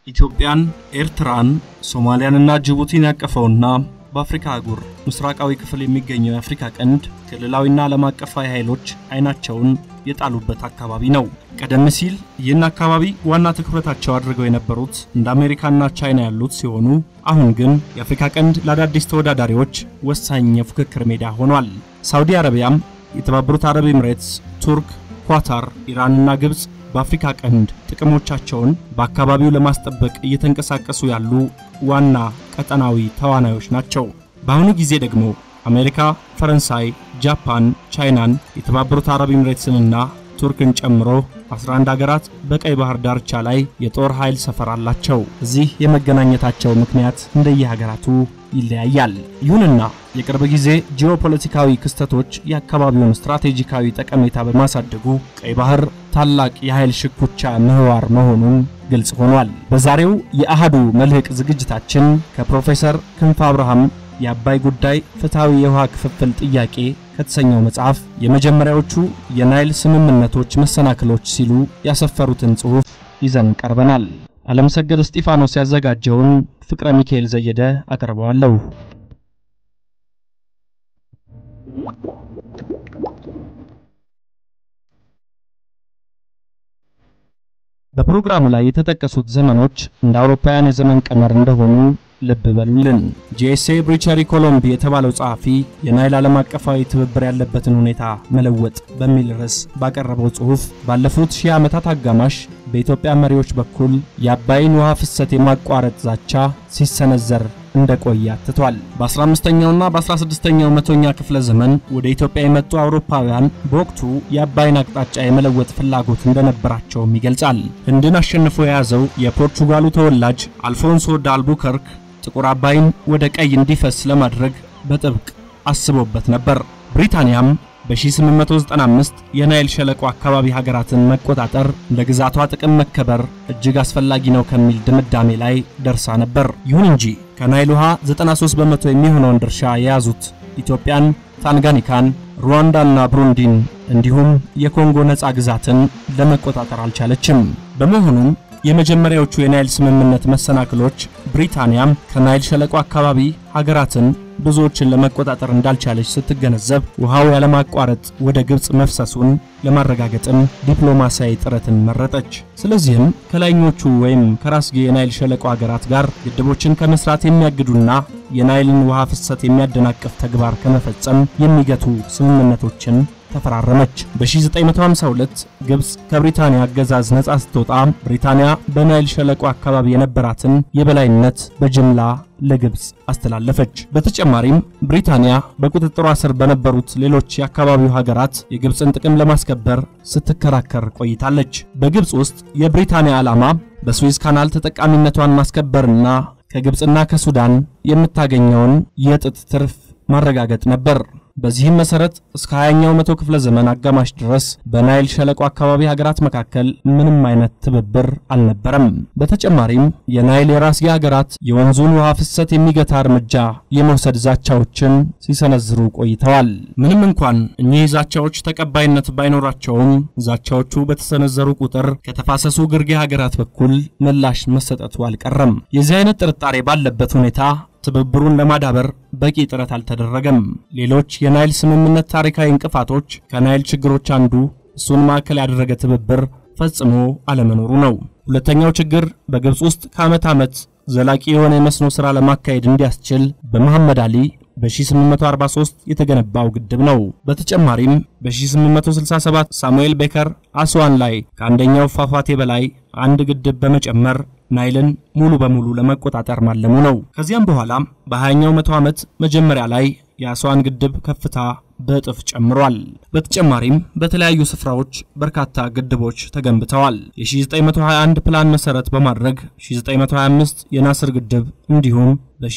ኢትዮጵያን፣ ኤርትራን፣ ሶማሊያንና ጅቡቲን ያቀፈውና በአፍሪካ አህጉር ምስራቃዊ ክፍል የሚገኘው የአፍሪካ ቀንድ ክልላዊና ዓለም አቀፋዊ ኃይሎች አይናቸውን የጣሉበት አካባቢ ነው። ቀደም ሲል ይህን አካባቢ ዋና ትኩረታቸው አድርገው የነበሩት እንደ አሜሪካና ቻይና ያሉት ሲሆኑ አሁን ግን የአፍሪካ ቀንድ ለአዳዲስ ተወዳዳሪዎች ወሳኝ የፉክክር ሜዳ ሆኗል። ሳውዲ አረቢያም፣ የተባበሩት አረብ ኤምሬትስ፣ ቱርክ፣ ኳታር፣ ኢራንና ግብፅ በአፍሪካ ቀንድ ጥቅሞቻቸውን በአካባቢው ለማስጠበቅ እየተንቀሳቀሱ ያሉ ዋና ቀጠናዊ ተዋናዮች ናቸው። በአሁኑ ጊዜ ደግሞ አሜሪካ፣ ፈረንሳይ፣ ጃፓን፣ ቻይናን፣ የተባበሩት አረብ ኤምሬትስንና ቱርክን ጨምሮ 11 አገራት በቀይ ባህር ዳርቻ ላይ የጦር ኃይል ሰፈር አላቸው። እዚህ የመገናኘታቸው ምክንያት እንደየሀገራቱ ይለያያል። ይሁንና የቅርብ ጊዜ ጂኦፖለቲካዊ ክስተቶች የአካባቢውን ስትራቴጂካዊ ጠቀሜታ በማሳደጉ ቀይ ባህር ታላቅ የኃይል ሽኩቻ ምህዋር መሆኑን ግልጽ ሆኗል። በዛሬው የአሃዱ መልህቅ ዝግጅታችን ከፕሮፌሰር ክንፈ አብርሃም የአባይ ጉዳይ ፍትሐዊ የውሃ ክፍፍል ጥያቄ ከተሰኘው መጽሐፍ የመጀመሪያዎቹ የናይል ስምምነቶች መሰናክሎች ሲሉ ያሰፈሩትን ጽሑፍ ይዘን ቀርበናል። ዓለምሰገድ እስጢፋኖስ ያዘጋጀውን ፍቅረ ሚካኤል ዘየደ አቀርበዋለሁ። በፕሮግራሙ ላይ የተጠቀሱት ዘመኖች እንደ አውሮፓውያን የዘመን ቀመር እንደሆኑ ልብ በሉልን። ጄኤስኤ ብሪቸሪ ኮሎምቢ የተባለው ጸሐፊ የናይል ዓለም አቀፋዊ ትብብር ያለበትን ሁኔታ መለወጥ በሚል ርዕስ ባቀረበው ጽሑፍ ባለፉት ሺህ ዓመታት አጋማሽ በኢትዮጵያ መሪዎች በኩል የአባይን ውሃ ፍሰት የማቋረጥ ዛቻ ሲሰነዘር እንደቆየ አትቷል። በ15ኛውና በ16ኛው መቶኛ ክፍለ ዘመን ወደ ኢትዮጵያ የመጡ አውሮፓውያን በወቅቱ የአባይን አቅጣጫ የመለወጥ ፍላጎት እንደነበራቸውም ይገልጻል። ህንድን አሸንፎ የያዘው የፖርቹጋሉ ተወላጅ አልፎንሶ ዳልቡከርክ ጥቁር አባይን ወደ ቀይ እንዲፈስ ለማድረግ በጥብቅ አስቦበት ነበር። ብሪታንያም በ1895 የናይል ሸለቆ አካባቢ ሀገራትን መቆጣጠር ለግዛቷ ጥቅም መከበር እጅግ አስፈላጊ ነው ከሚል ድምዳሜ ላይ ደርሳ ነበር። ይሁን እንጂ ከናይል ውሃ 93 በመቶ የሚሆነውን ድርሻ የያዙት ኢትዮጵያን፣ ታንጋኒካን፣ ሩዋንዳና ብሩንዲን እንዲሁም የኮንጎ ነፃ ግዛትን ለመቆጣጠር አልቻለችም። በመሆኑም የመጀመሪያዎቹ የናይል ስምምነት መሰናክሎች ብሪታንያም ከናይል ሸለቆ አካባቢ ሀገራትን ብዙዎችን ለመቆጣጠር እንዳልቻለች ስትገነዘብ ውሃው ያለማቋረጥ ወደ ግብፅ መፍሰሱን ለማረጋገጥም ዲፕሎማሲያዊ ጥረትን መረጠች። ስለዚህም ከላይኞቹ ወይም ከራስጌ የናይል ሸለቆ ሀገራት ጋር ግድቦችን ከመስራት የሚያግዱና የናይልን ውሃ ፍሰት የሚያደናቅፍ ተግባር ከመፈጸም የሚገቱ ስምምነቶችን ተፈራረመች። በ1952 ግብፅ ከብሪታንያ አገዛዝ ነጻ ስትወጣ ብሪታንያ በናይል ሸለቆ አካባቢ የነበራትን የበላይነት በጅምላ ለግብፅ አስተላለፈች። በተጨማሪም ብሪታንያ በቁጥጥሯ ስር በነበሩት ሌሎች የአካባቢው ሀገራት የግብፅን ጥቅም ለማስከበር ስትከራከር ቆይታለች። በግብፅ ውስጥ የብሪታንያ ዓላማ በስዊዝ ካናል ተጠቃሚነቷን ማስከበርና ከግብፅና ከሱዳን የምታገኘውን የጥጥ ትርፍ ማረጋገጥ ነበር። በዚህም መሰረት እስከ 20ኛው መቶ ክፍለ ዘመን አጋማሽ ድረስ በናይል ሸለቆ አካባቢ ሀገራት መካከል ምንም አይነት ትብብር አልነበረም። በተጨማሪም የናይል የራስጌ ሀገራት የወንዙን ውሃ ፍሰት የሚገታ እርምጃ የመውሰድ ዛቻዎችን ሲሰነዝሩ ቆይተዋል። ምንም እንኳን እኚህ ዛቻዎች ተቀባይነት ባይኖራቸውም ዛቻዎቹ በተሰነዘሩ ቁጥር ከተፋሰሱ ግርጌ ሀገራት በኩል ምላሽ መሰጠቱ አልቀረም። የዚህ አይነት ጥርጣሬ ባለበት ሁኔታ ትብብሩን ለማዳበር በቂ ጥረት አልተደረገም። ሌሎች የናይል ስምምነት ታሪካዊ እንቅፋቶች ከናይል ችግሮች አንዱ እሱን ማዕከል ያደረገ ትብብር ፈጽሞ አለመኖሩ ነው። ሁለተኛው ችግር በግብፅ ውስጥ ከዓመት ዓመት ዘላቂ የሆነ የመስኖ ሥራ ለማካሄድ እንዲያስችል በመሐመድ አሊ በ1843 የተገነባው ግድብ ነው። በተጨማሪም በ1867 ሳሙኤል ቤከር አስዋን ላይ ከአንደኛው ፏፏቴ በላይ አንድ ግድብ በመጨመር ናይልን ሙሉ በሙሉ ለመቆጣጠር ማለሙ ነው። ከዚያም በኋላ በ20ኛው መቶ ዓመት መጀመሪያ ላይ የአስዋን ግድብ ከፍታ በእጥፍ ጨምሯል። በተጨማሪም በተለያዩ ስፍራዎች በርካታ ግድቦች ተገንብተዋል። የ1921 ፕላን መሰረት በማድረግ 1925 የናስር ግድብ እንዲሁም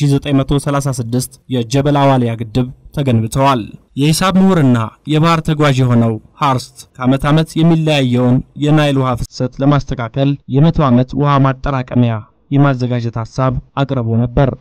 በ1936 የጀበል አዋሊያ ግድብ ተገንብተዋል። የሂሳብ ምሁርና የባህር ተጓዥ የሆነው ሃርስት ከዓመት ዓመት የሚለያየውን የናይል ውሃ ፍሰት ለማስተካከል የመቶ ዓመት ውሃ ማጠራቀሚያ የማዘጋጀት ሐሳብ አቅርቦ ነበር።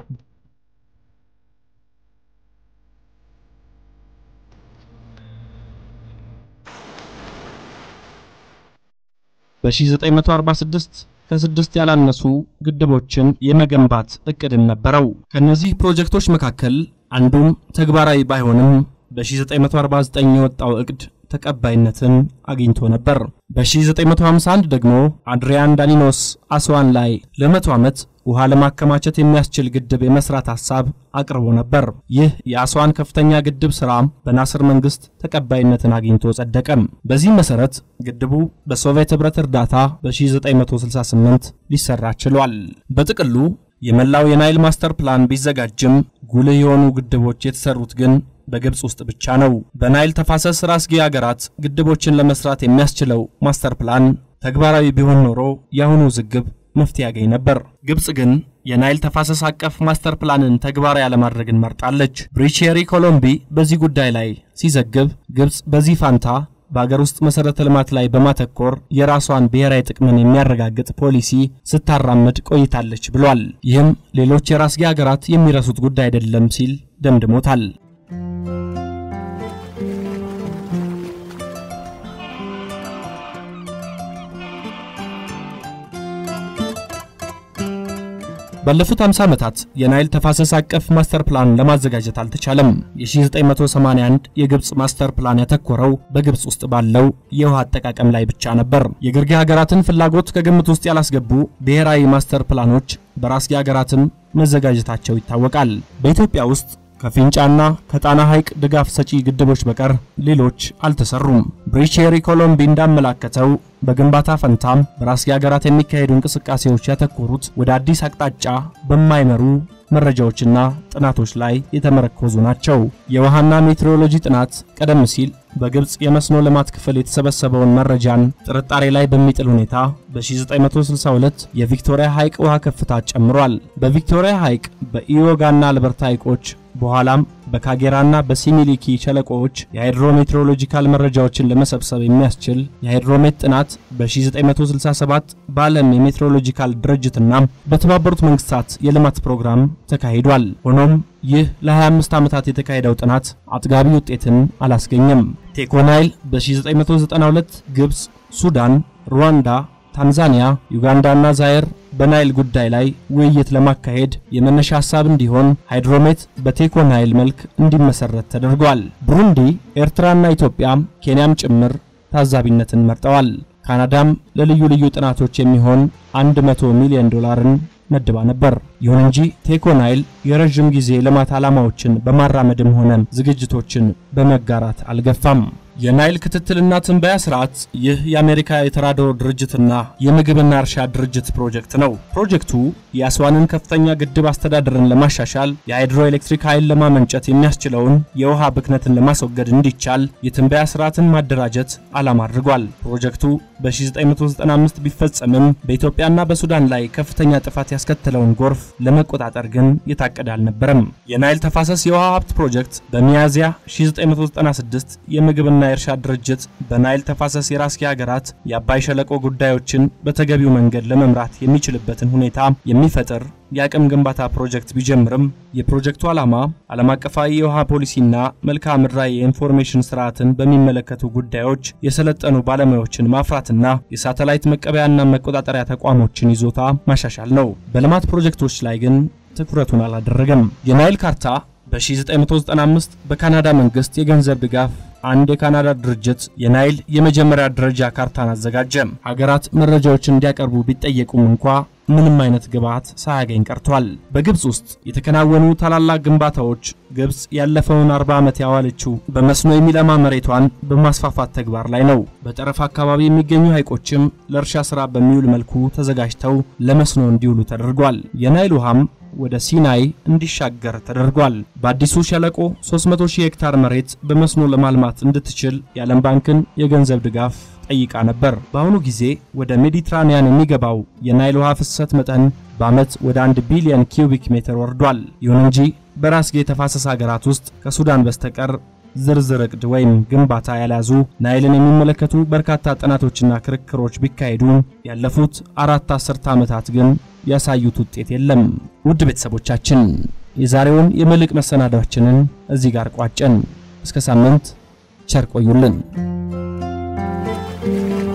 በ1946 ከስድስት ያላነሱ ግድቦችን የመገንባት እቅድም ነበረው። ከነዚህ ፕሮጀክቶች መካከል አንዱም ተግባራዊ ባይሆንም በ1949 የወጣው እቅድ ተቀባይነትን አግኝቶ ነበር። በ1951 ደግሞ አድሪያን ዳኒኖስ አስዋን ላይ ለመቶ ዓመት ውሃ ለማከማቸት የሚያስችል ግድብ የመስራት ሐሳብ አቅርቦ ነበር። ይህ የአስዋን ከፍተኛ ግድብ ሥራ በናስር መንግሥት ተቀባይነትን አግኝቶ ጸደቀም። በዚህ መሠረት ግድቡ በሶቪየት ኅብረት እርዳታ በ1968 ሊሠራ ችሏል። በጥቅሉ የመላው የናይል ማስተር ፕላን ቢዘጋጅም ጉልህ የሆኑ ግድቦች የተሰሩት ግን በግብፅ ውስጥ ብቻ ነው። በናይል ተፋሰስ ራስጌ አገራት ግድቦችን ለመስራት የሚያስችለው ማስተር ፕላን ተግባራዊ ቢሆን ኖሮ የአሁኑ ውዝግብ መፍትሄ ያገኝ ነበር። ግብፅ ግን የናይል ተፋሰስ አቀፍ ማስተር ፕላንን ተግባራዊ ያለማድረግን መርጣለች። ብሪቼሪ ኮሎምቢ በዚህ ጉዳይ ላይ ሲዘግብ ግብፅ በዚህ ፋንታ በአገር ውስጥ መሠረተ ልማት ላይ በማተኮር የራሷን ብሔራዊ ጥቅምን የሚያረጋግጥ ፖሊሲ ስታራምድ ቆይታለች ብሏል። ይህም ሌሎች የራስጌ አገራት የሚረሱት ጉዳይ አይደለም ሲል ደምድሞታል። ባለፉት 50 ዓመታት የናይል ተፋሰስ አቀፍ ማስተር ፕላን ለማዘጋጀት አልተቻለም። የ1981 የግብፅ ማስተር ፕላን ያተኮረው በግብፅ ውስጥ ባለው የውሃ አጠቃቀም ላይ ብቻ ነበር። የግርጌ ሀገራትን ፍላጎት ከግምት ውስጥ ያላስገቡ ብሔራዊ ማስተር ፕላኖች በራስጌ ሀገራትም መዘጋጀታቸው ይታወቃል። በኢትዮጵያ ውስጥ ከፊንጫና ከጣና ሐይቅ ድጋፍ ሰጪ ግድቦች በቀር ሌሎች አልተሰሩም። ብሪቼሪ ኮሎምቢ እንዳመላከተው በግንባታ ፈንታም በራስጌ ሀገራት የሚካሄዱ እንቅስቃሴዎች ያተኮሩት ወደ አዲስ አቅጣጫ በማይመሩ መረጃዎችና ጥናቶች ላይ የተመረኮዙ ናቸው። የውሃና ሜትሮሎጂ ጥናት ቀደም ሲል በግብፅ የመስኖ ልማት ክፍል የተሰበሰበውን መረጃን ጥርጣሬ ላይ በሚጥል ሁኔታ በ1962 የቪክቶሪያ ሐይቅ ውሃ ከፍታ ጨምሯል። በቪክቶሪያ ሐይቅ በኢዮጋና አልበርታ ሐይቆች በኋላም በካጌራና በሲሚሊኪ ሸለቆዎች የሃይድሮሜትሮሎጂካል መረጃዎችን ለመሰብሰብ የሚያስችል የሃይድሮሜት ጥናት በ1967 በዓለም የሜትሮሎጂካል ድርጅትና በተባበሩት መንግስታት የልማት ፕሮግራም ተካሂዷል። ሆኖም ይህ ለ25 ዓመታት የተካሄደው ጥናት አጥጋቢ ውጤትን አላስገኘም። ቴኮናይል በ1992 ግብፅ፣ ሱዳን፣ ሩዋንዳ ታንዛኒያ፣ ዩጋንዳና ዛይር በናይል ጉዳይ ላይ ውይይት ለማካሄድ የመነሻ ሐሳብ እንዲሆን ሃይድሮሜት በቴኮ ናይል መልክ እንዲመሰረት ተደርጓል። ብሩንዲ፣ ኤርትራና ኢትዮጵያ ኬንያም ጭምር ታዛቢነትን መርጠዋል። ካናዳም ለልዩ ልዩ ጥናቶች የሚሆን 100 ሚሊዮን ዶላርን መድባ ነበር። ይሁን እንጂ ቴኮ ናይል የረዥም ጊዜ ልማት ዓላማዎችን በማራመድም ሆነ ዝግጅቶችን በመጋራት አልገፋም። የናይል ክትትልና ትንበያ ስርዓት ይህ የአሜሪካ የተራድኦ ድርጅትና የምግብና እርሻ ድርጅት ፕሮጀክት ነው። ፕሮጀክቱ የአስዋንን ከፍተኛ ግድብ አስተዳደርን ለማሻሻል የሃይድሮ ኤሌክትሪክ ኃይል ለማመንጨት የሚያስችለውን የውሃ ብክነትን ለማስወገድ እንዲቻል የትንበያ ስርዓትን ማደራጀት ዓላማ አድርጓል። ፕሮጀክቱ በ1995 ቢፈጸምም በኢትዮጵያና በሱዳን ላይ ከፍተኛ ጥፋት ያስከተለውን ጎርፍ ለመቆጣጠር ግን የታቀደ አልነበረም። የናይል ተፋሰስ የውሃ ሀብት ፕሮጀክት በሚያዝያ 1996 የምግብና የእርሻ ድርጅት በናይል ተፋሰስ የራስጌ ሀገራት የአባይ ሸለቆ ጉዳዮችን በተገቢው መንገድ ለመምራት የሚችልበትን ሁኔታ የሚፈጥር የአቅም ግንባታ ፕሮጀክት ቢጀምርም የፕሮጀክቱ ዓላማ ዓለም አቀፋዊ የውሃ ፖሊሲና መልክዓ ምድራዊ የኢንፎርሜሽን ስርዓትን በሚመለከቱ ጉዳዮች የሰለጠኑ ባለሙያዎችን ማፍራትና የሳተላይት መቀበያና መቆጣጠሪያ ተቋሞችን ይዞታ ማሻሻል ነው። በልማት ፕሮጀክቶች ላይ ግን ትኩረቱን አላደረገም። የናይል ካርታ በ1995 በካናዳ መንግስት የገንዘብ ድጋፍ አንድ የካናዳ ድርጅት የናይል የመጀመሪያ ደረጃ ካርታን አዘጋጀ። ሀገራት መረጃዎችን እንዲያቀርቡ ቢጠየቁም እንኳ ምንም አይነት ግብዓት ሳያገኝ ቀርቷል። በግብፅ ውስጥ የተከናወኑ ታላላቅ ግንባታዎች ግብፅ ያለፈውን 40 ዓመት ያዋለችው በመስኖ የሚለማ መሬቷን በማስፋፋት ተግባር ላይ ነው። በጠረፍ አካባቢ የሚገኙ ሐይቆችም ለእርሻ ሥራ በሚውል መልኩ ተዘጋጅተው ለመስኖ እንዲውሉ ተደርጓል። የናይል ውሃም ወደ ሲናይ እንዲሻገር ተደርጓል። በአዲሱ ሸለቆ 300 ሺህ ሄክታር መሬት በመስኖ ለማልማት እንድትችል የዓለም ባንክን የገንዘብ ድጋፍ ጠይቃ ነበር። በአሁኑ ጊዜ ወደ ሜዲትራኒያን የሚገባው የናይል ውሃ ፍሰት መጠን በዓመት ወደ 1 ቢሊዮን ኪዩቢክ ሜትር ወርዷል። ይሁን እንጂ በራስጌ የተፋሰስ ሀገራት ውስጥ ከሱዳን በስተቀር ዝርዝር ዕቅድ ወይም ግንባታ ያልያዙ ናይልን የሚመለከቱ በርካታ ጥናቶችና ክርክሮች ቢካሄዱ ያለፉት አራት አስርተ ዓመታት ግን ያሳዩት ውጤት የለም። ውድ ቤተሰቦቻችን የዛሬውን የመልሕቅ መሰናዷችንን እዚህ ጋር ቋጨን። እስከ ሳምንት ቸር ቆዩልን።